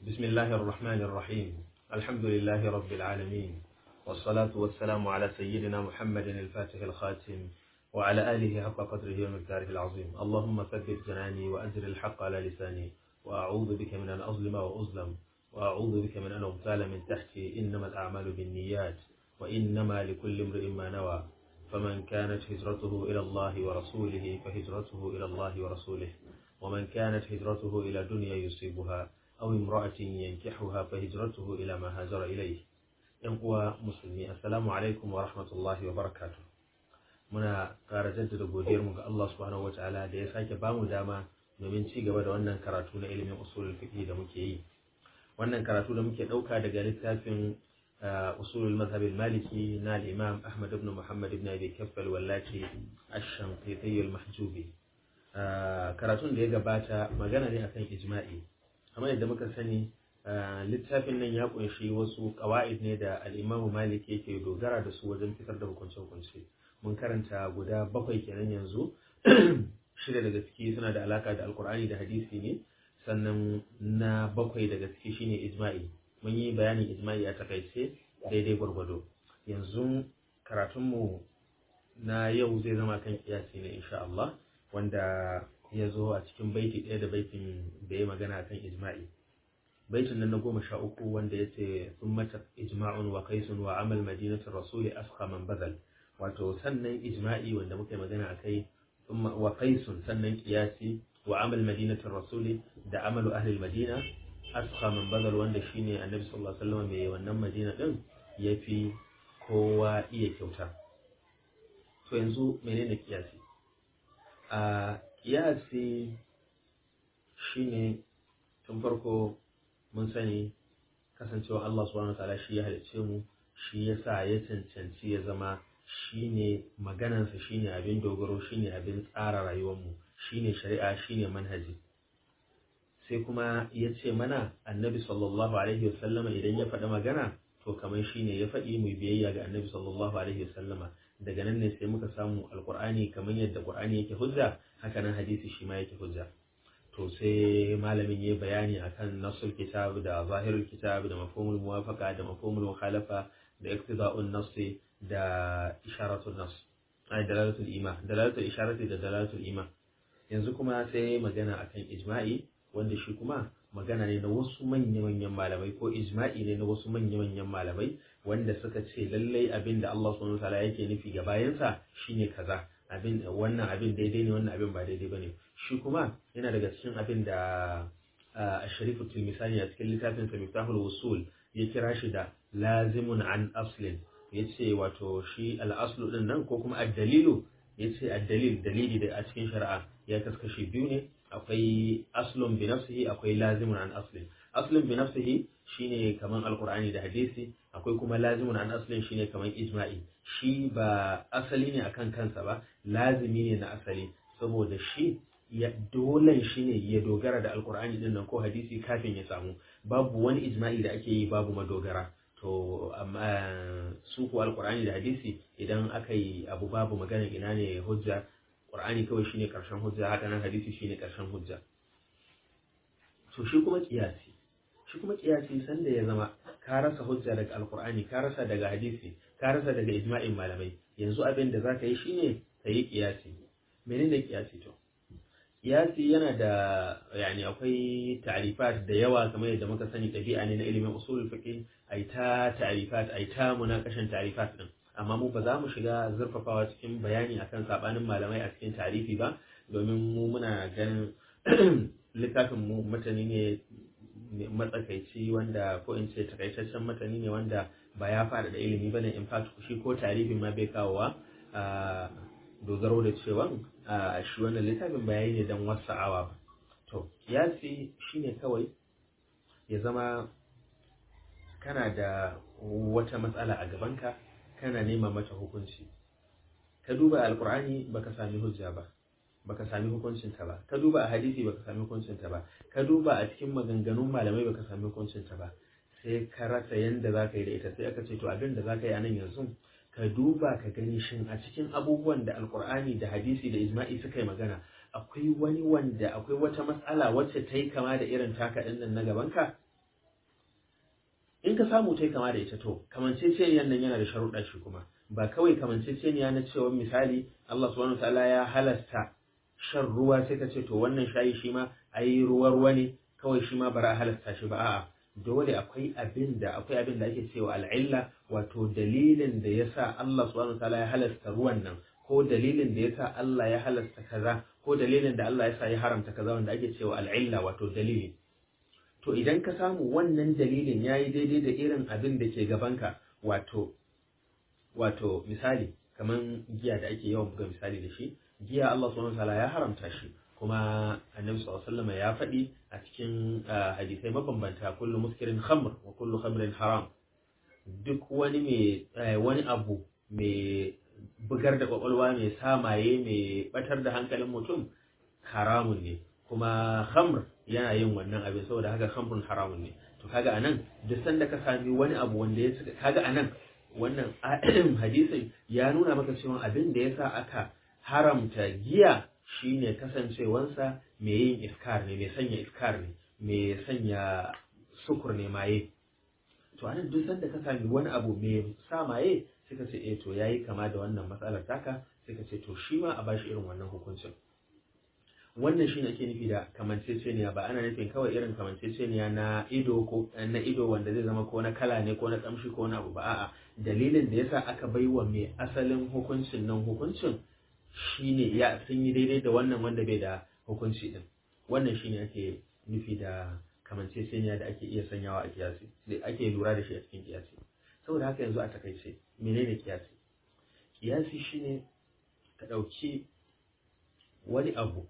بسم الله الرحمن الرحيم الحمد لله رب العالمين والصلاة والسلام على سيدنا محمد الفاتح الخاتم وعلى آله حق قدره ومقداره العظيم اللهم ثبت جناني وأجر الحق على لساني وأعوذ بك من أن أظلم وأظلم وأعوذ بك من أن أغتال من تحتي إنما الأعمال بالنيات وإنما لكل امرئ ما نوى فمن كانت هجرته إلى الله ورسوله فهجرته إلى الله ورسوله ومن كانت هجرته إلى دنيا يصيبها أو امرأة ينكحها فهجرته إلى ما هاجر إليه ينقوى مسلمي السلام عليكم ورحمة الله وبركاته muna ƙara jaddada godiyarmu ga Allah subhanahu wataala da ya sake bamu dama domin ci gaba da wannan karatu na ilimin usulul fiqh da muke yi wannan karatu da muke ɗauka daga littafin usulul mazhab maliki na al-imam Ahmad ibn Muhammad ibn Abi Kaffal wallati ash-Shanqiti al-Mahjubi karatun da ya gabata magana ne akan ijma'i kamar yadda muka sani littafin nan ya kunshi wasu qawaid ne da al-Imam Malik yake dogara da su wajen fitar da hukunce-hukunce mun karanta guda bakwai kenan yanzu shida daga ciki suna da alaka da alkur'ani da hadisi ne sannan na bakwai daga ciki shine ijma'i mun yi bayanin ijma'i a takaice daidai gwargwado yanzu karatunmu na yau zai zama kan kiyasi ne insha Allah wanda ya zo a cikin baiti ɗaya da baitin da ya magana kan ijma'i baitin nan na goma sha uku wanda ya ce sun mata ijma'un wa kaisun wa amal madinatin rasuli asqa man bazal wato sannan ijma'i wanda muka yi magana a kai wa qaisun sannan qiyasi wa amal madinatin rasuli da amalu ahli madina asqa man badal wanda shine annabi sallallahu alaihi wasallam mai wannan madina din yafi kowa iya kyauta to yanzu menene qiyasi a qiyasi shine tun farko mun sani kasancewa Allah subhanahu wa ta'ala shi ya halicce mu shi yasa ya cancanci ya zama shine maganansa shine abin dogaro shine abin tsara rayuwarmu shine shari'a shine manhaji sai kuma ya ce mana annabi sallallahu alaihi wasallama idan ya faɗi magana to kamar shine ya faɗi mu biyayya ga annabi sallallahu alaihi wasallama daga nan ne sai muka samu alqur'ani kamar yadda qur'ani yake hujja haka nan hadisi shi ma yake hujja to sai malamin ya bayani akan nasul kitab da zahirul kitab da mafhumul muwafaqa da mafhumul mukhalafa da iqtida'un nassi da isharatul nas ai dalalatul ima dalalatul isharati da dalalatul ima yanzu kuma sai magana akan ijma'i wanda shi kuma magana ne na wasu manya-manyan malamai ko ijma'i ne na wasu manya-manyan malamai wanda suka ce lallai abin da Allah subhanahu wataala yake nufi ga bayansa shine kaza abin wannan abin daidai ne wannan abin ba daidai bane shi kuma yana daga cikin abin da Asharifu Tilmisani a cikin littafin sa Miftahul Wusul ya kira shi da lazimun an aslin ya ce wato shi al'aslu ɗin nan ko kuma addalilu ya ce addalil dalili da a cikin shari'a ya kaskashi biyu ne akwai aslun bi nafsihi akwai lazimun an aslin aslun bi nafsihi shine kaman alqur'ani da hadisi akwai kuma lazimun an aslin shine kaman ijma'i shi ba asali ne akan kansa ba lazimi ne na asali saboda shi ya dole shi ne ya dogara da alqur'ani din nan ko hadisi kafin ya samu babu wani ijma'i da ake yi babu madogara to amma su kuwa alkur'ani da hadisi idan aka yi abu babu magana ina ne hujja qur'ani kawai shine karshen hujja haka nan hadisi shine karshen hujja to shi kuma kiyasi shi kuma kiyasi sanda ya zama ka rasa hujja daga alkur'ani ka rasa daga hadisi ka rasa daga ijma'in malamai yanzu abin da zaka yi shine ka yi kiyasi menene kiyasi to kiyasi yana da yani akwai ta'rifat da yawa kamar yadda muka sani ɗabi'a ne na ilimin usulul fiqh ai ta ta'rifat ai ta munakashin ta'rifat din amma mu ba za mu shiga zurfafawa cikin bayani akan sabanin malamai a cikin tarifi ba domin mu muna ganin littafin mu matani ne matsakaici wanda ko in ce takaitaccen matani ne wanda ba ya fada da ilimi bane in fact shi ko tarihin ma bai kawowa dogaro da cewa shi wannan littafin bayani ne don wasa'awa ba to kiyasi shine kawai ya zama kana da wata matsala a gabanka kana nema mata hukunci ka duba alkur'ani baka sami hujja ba baka sami hukuncinta ba ka duba a hadisi baka sami hukuncinta ba ka duba a cikin maganganun malamai baka sami hukuncinta ba sai ka rasa yanda za ka yi da ita sai aka ce to abin da za ka yi a nan yanzu ka duba ka gani shin a cikin abubuwan da alkur'ani da hadisi da ijma'i suka yi magana akwai wani wanda akwai wata matsala wacce ta yi kama da irin taka ɗin nan na gabanka in ka samu tai kama da ita to kamanceceniyan nan yana da sharuɗa shi kuma ba kawai kamanceceniya na cewa misali Allah subhanahu wataala ya halasta shan ruwa sai ka ce to wannan shayi shi ma ayi ruwa ruwa ne kawai shi ma bara a halasta shi ba a'a dole akwai abin da akwai abin da ake cewa al'illa wato dalilin da yasa Allah subhanahu wataala ya halasta ruwan nan ko dalilin da yasa Allah ya halasta kaza ko dalilin da Allah yasa ya haramta kaza wanda ake cewa al'illa wato dalili to idan ka samu wannan dalilin yayi daidai da irin abin da ke gabanka wato wato misali kaman giya da ake yawan buga misali da shi giya Allah subhanahu wataala ya haramta shi kuma annabi sallallahu alaihi wasallam ya faɗi a cikin hadisai mabambanta kullu muskirin khamr wa kullu khamrin haram duk wani mai wani abu mai bugar da kwakwalwa mai samaye mai batar da hankalin mutum haramun ne kuma khamr yana yin wannan abin saboda haka khamrun haramun ne to kaga anan duk sanda ka sami wani abu wanda ya kaga anan wannan hadisin ya nuna maka cewa abin da yasa aka haramta giya shine kasancewansa mai yin iskar ne mai sanya iskar ne mai sanya sukur ne maye to anan duk sanda ka sami wani abu mai sa maye sai ka ce eh to yayi kama da wannan matsalar taka sai ka ce to shi ma a bashi irin wannan hukuncin wannan shine ake nufi da kamanceceniya ba ana nufin kawai irin kamanceceniya na ido ko na ido wanda zai zama ko na kala ne ko na kamshi ko na abu ba a'a dalilin da yasa aka baiwa mai asalin hukuncin nan hukuncin shine ya sun yi daidai da wannan wanda bai da hukunci din wannan shine ake nufi da kamanceceniya da ake iya sanyawa a kiyasi da ake lura da shi a cikin kiyasi saboda haka yanzu a takaice menene kiyasi kiyasi shine ka ɗauki wani abu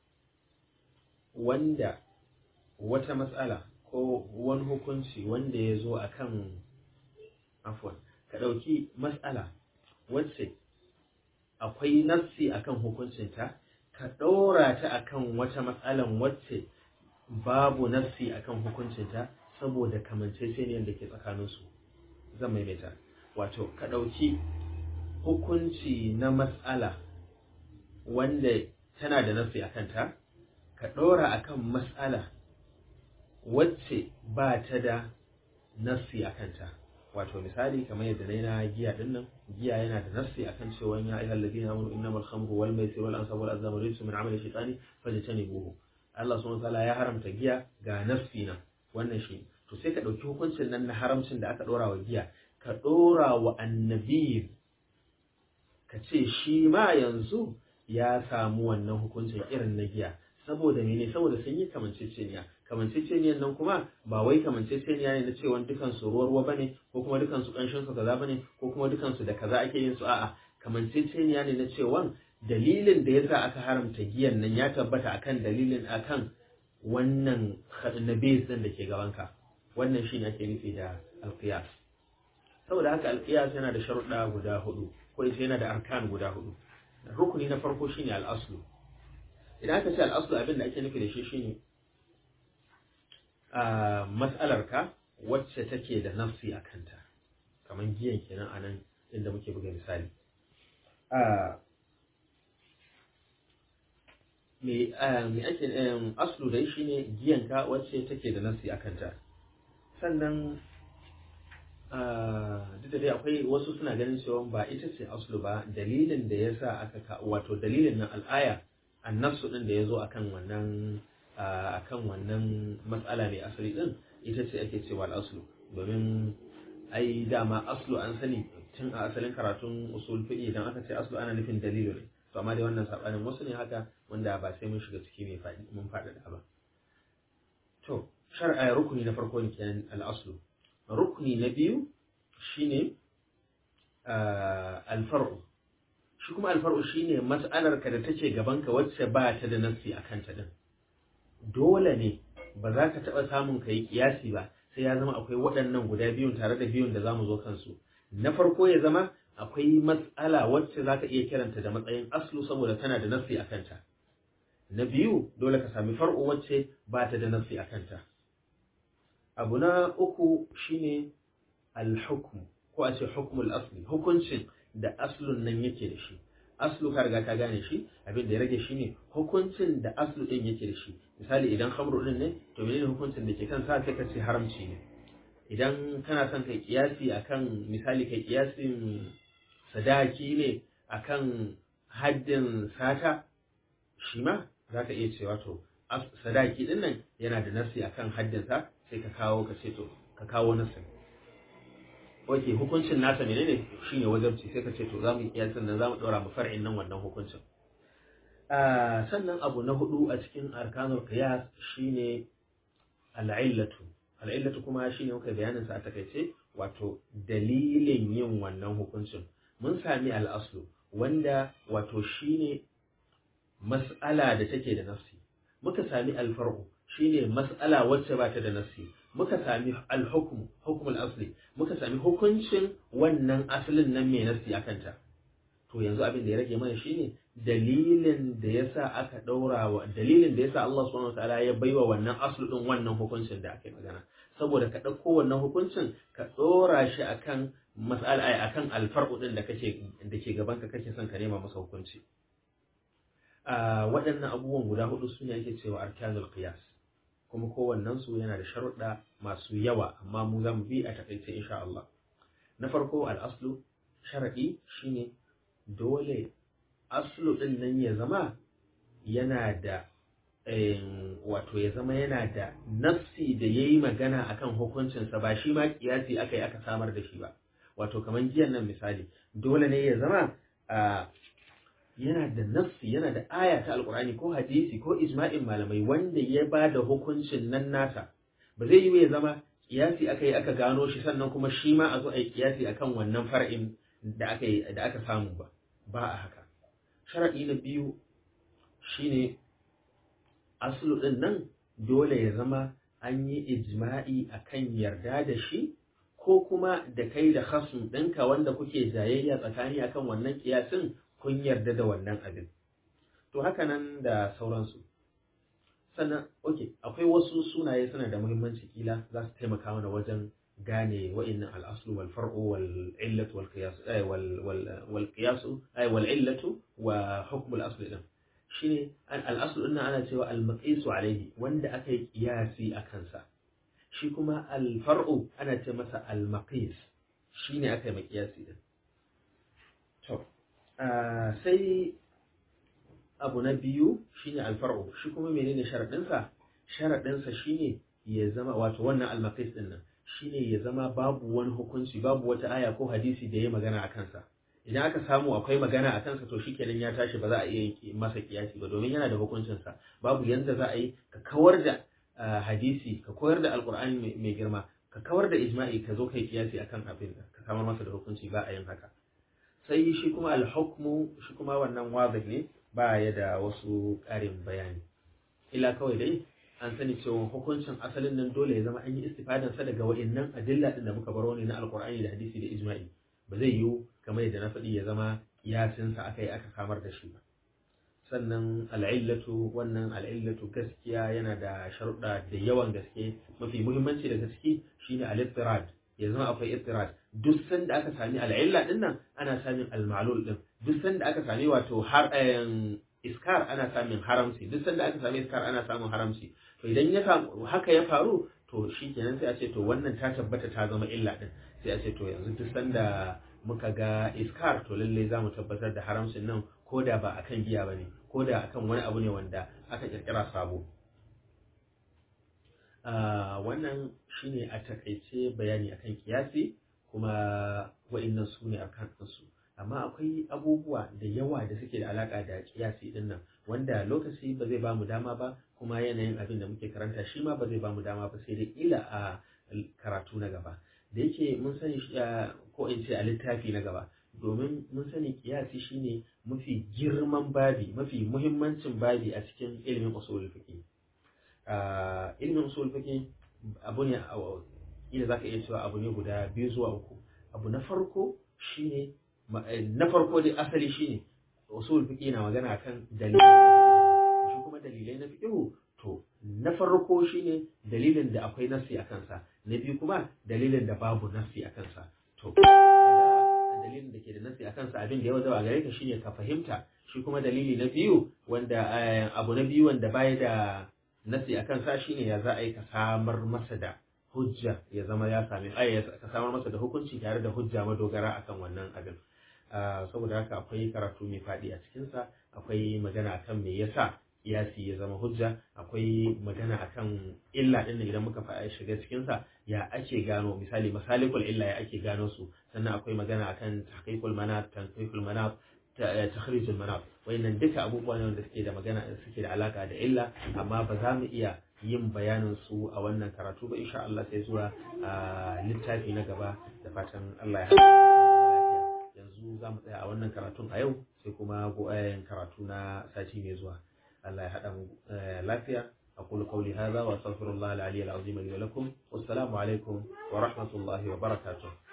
wanda wata matsala ko wani hukunci wanda ya zo a kan afwan ka ɗauki matsala wacce akwai nassi akan hukuncinta ka ɗora ta akan wata matsalan wacce babu nassi akan hukuncinta saboda kamanceceniyar da ke tsakaninsu zan maimaita wato ka ɗauki hukunci na matsala wanda tana da nassi a kanta ka ɗora akan matsala wacce ba ta da nassi a kanta wato misali kamar yadda na yi na giya din nan giya yana da nassi akan cewa ya ayyuhal ladina amanu innamal khamru wal maisir wal ansab wal azlam rijsun min amali shaytani fajtanibuhu Allah subhanahu wa ta'ala ya haramta giya ga nassi na wannan shi to sai ka dauki hukuncin nan na haramcin da aka dora wa giya ka dora wa annabi ka ce shi ma yanzu ya samu wannan hukuncin irin na giya saboda mene saboda sun yi kamanceceniya kamanceceniyan nan kuma ba wai kamanceceniya ne na cewa dukan su ruwa ruwa bane ko kuma dukan su kanshin su kaza bane ko kuma dukan su da kaza ake yin su a'a kamanceceniya ne na cewa dalilin da yasa aka haramta giyan nan ya tabbata akan dalilin akan wannan nabis din da ke gabanka wannan shine ake nufi da alqiyas saboda haka alqiyas yana da sharuɗa guda hudu ko yana da arkan guda hudu rukuni na farko shine al-aslu idan aka ce al'aslu abin da ake nufi da shi shine a matsalarka wacce take da nafsi a kanta kamar giyan kenan a nan inda muke buga misali me ake aslu dai shine giyanka wacce take da nafsi a kanta sannan duk da dai akwai wasu suna ganin cewa ba ita ce aslu ba dalilin da ya sa aka wato dalilin nan al'aya annasu din da ya zo akan wannan akan wannan matsala mai asali din ita ce ake cewa al'aslu domin ai dama aslu an sani tun a asalin karatun usul fiqi idan aka ce aslu ana nufin dalilu ne to amma dai wannan sabanin wasu ne haka wanda ba sai mun shiga ciki mai faɗi mun faɗaɗa ba to shar'a rukuni na farko ne kenan al'aslu rukuni na biyu shine al-far'u shi kuma alfar'u shine mas'alarka da take gabanka wacce ba ta da nassi a kanta din dole ne ba za ka taɓa samun ka yi kiyasi ba sai ya zama akwai waɗannan guda biyun tare da biyun da za mu zo kansu na farko ya zama akwai matsala wacce za ka iya kiranta da matsayin aslu saboda tana da nassi a kanta na biyu dole ka sami far'u wacce ba ta da nassi a kanta abu na uku shine al-hukm ko a ce hukmul asli hukuncin da aslun nan yake da shi aslu ka riga ka gane shi abin da ya rage shi ne hukuncin da aslu din yake da shi misali idan khamru din ne to menene hukuncin da ke kan sa sai ka ce haramci ne idan kana son kai kiyasi akan misali kai kiyasin sadaki ne akan haddin sata shi ma za ka iya cewa to sadaki din nan yana da nasi akan haddinsa sai ka kawo ka ce to ka kawo nasin ok hukuncin nasa menene shine wajabci sai ka ce to za mu yi kiyasin nan za mu ɗora mu far'in nan wannan hukuncin sannan abu na hudu a cikin arkanul qiyas shine al'illatu al'illatu kuma shine muka bayanin sa a takaice wato dalilin yin wannan hukuncin mun sami al'aslu wanda wato shine mas'ala da take da nafsi muka sami alfar'u shine mas'ala wacce ba ta da nafsi muka sami al-hukm hukm al-asli muka sami hukuncin wannan asalin nan mai nafsi akan ta to yanzu abin da ya rage mana shine dalilin da yasa aka daura wa dalilin da yasa Allah subhanahu wataala ya baiwa wannan aslu din wannan hukuncin da aka yi magana saboda ka dauko wannan hukuncin ka dora shi akan mas'ala ai akan alfar'u din da kake da ke gaban ka kake son ka nema masa hukunci a waɗannan abubuwan guda hudu su ne ake cewa arkanul qiyas kuma kowannen su yana da sharuɗa masu yawa amma mu za mu bi a takaice insha Allah na farko al-aslu sharadi shine dole aslu ɗin nan ya zama yana da wato ya zama yana da nafsi da ya yi magana akan hukuncinsa ba shi ma kiyasi aka yi aka samar da shi ba wato kamar giyan nan misali dole ne ya zama yana da nafsi yana da aya ta alkur'ani ko hadisi ko ijma'in malamai wanda ya ba da hukuncin nan nasa ba zai yi ya zama kiyasi aka yi aka gano shi sannan kuma shi ma a zo a yi kiyasi akan wannan far'in da aka da aka samu ba ba a haka sharaɗi na biyu shine aslu ɗin nan dole ya zama an yi ijma'i akan yarda da shi ko kuma da kai da khasm ɗinka wanda kuke jayayya tsakani akan wannan kiyasin kun yarda da wannan abin to haka nan da sauransu sannan ok akwai wasu sunaye suna da muhimmanci kila za su taimaka mana wajen gane wa'innan al'aslu wal far'u wal illatu wal qiyas ay wal wal wal qiyas ay wal illatu wa hukm al asl din shine al aslu din ana cewa al maqis alayhi wanda aka yi qiyasi a kansa shi kuma al far'u ana ce masa al maqis shine aka yi maqiyasi din to sai abu na biyu shine al far'u shi kuma menene sharadin sa sharadin sa shine ya zama wato wannan al maqis din nan shine ya zama babu wani hukunci babu wata aya ko hadisi da ya magana a kansa idan aka samu akwai magana a kansa to shikenan ya tashi ba za a iya masa kiyasi ba domin yana da hukuncinsa babu yanda za a yi ka kawar da hadisi ka koyar da alkur'ani mai girma ka kawar da ijma'i ka zo kai kiyasi akan abin ka samar masa da hukunci ba a yin haka sai shi kuma alhukmu shi kuma wannan wadih ne ba ya da wasu ƙarin bayani ila kawai dai an sani cewa hukuncin asalin nan dole ya zama an yi istifadan sa daga wa'annan adilla din da muka baro ne na alqur'ani da hadisi da ijma'i ba zai yiwu kamar yadda na faɗi ya zama kiyasin sa aka yi aka samar da shi ba sannan al'illatu wannan al'illatu gaskiya yana da sharuɗa da yawan gaske mafi muhimmanci daga ciki shine al-ittirad ya zama akwai ittirad duk sanda aka sami al'illa din nan ana samun al-ma'lul din duk sanda aka sami wato har iskar ana samun haramci duk sanda aka sami iskar ana samun haramci to idan ya samu haka ya faru to shi kenan sai a ce to wannan ta tabbata ta zama illa din sai a ce to yanzu duk sanda muka ga iskar to lalle za mu tabbatar da haramcin nan ko da ba akan giya ba ne ko da akan wani abu ne wanda aka kirkira sabo wannan shine a takaice bayani akan kiyasi kuma wa'annan su ne akan su amma akwai abubuwa da yawa da suke da alaka da kiyasi din nan wanda lokaci ba zai bamu dama ba kuma yanayin abin da muke karanta shi ma ba zai bamu dama ba sai dai ila a karatu na gaba da yake mun sani ko in ce a littafi na gaba domin mun sani kiyasi shine mafi girman babi mafi muhimmancin babi a cikin ilimin usulul fiqh ilimin usulul fiqh abu ne ila zaka iya cewa abu ne guda biyu zuwa uku abu na farko shine na farko dai asali shine usul fiqh na magana kan dalilai shi kuma dalilai na fiqh to na farko shine dalilin da akwai nasi a kansa na biyu kuma dalilin da babu nasi a kansa to dalilin da ke da nasi a kansa abin da ya wadawa gare ka shine ka fahimta shi kuma dalili na biyu wanda abu na biyu wanda baya da nasi a kansa shine ya za a yi ka samar masa da hujja ya zama ya sami ai ka samar masa da hukunci tare da hujja madogara akan wannan abin saboda haka akwai karatu mai faɗi a cikinsa akwai magana akan me yasa kiyasi ya zama hujja akwai magana akan illa din idan muka faɗa shiga cikinsa ya ake gano misali masalikul illa ya ake gano su sannan akwai magana akan tahqiqul manat tanqihul manat takhrijul manat wayannan duka abubuwa ne wanda suke da magana suke da alaka da illa amma ba za mu iya yin bayanin su a wannan karatu ba insha Allah sai zuwa littafi na gaba da fatan Allah ya yanzu za mu tsaya a wannan karatun a yau sai kuma go'ayen karatu na sati mai zuwa Allah ya haɗa mu lafiya أقول قولي هذا وأستغفر الله العلي العظيم لي ولكم والسلام عليكم ورحمة الله وبركاته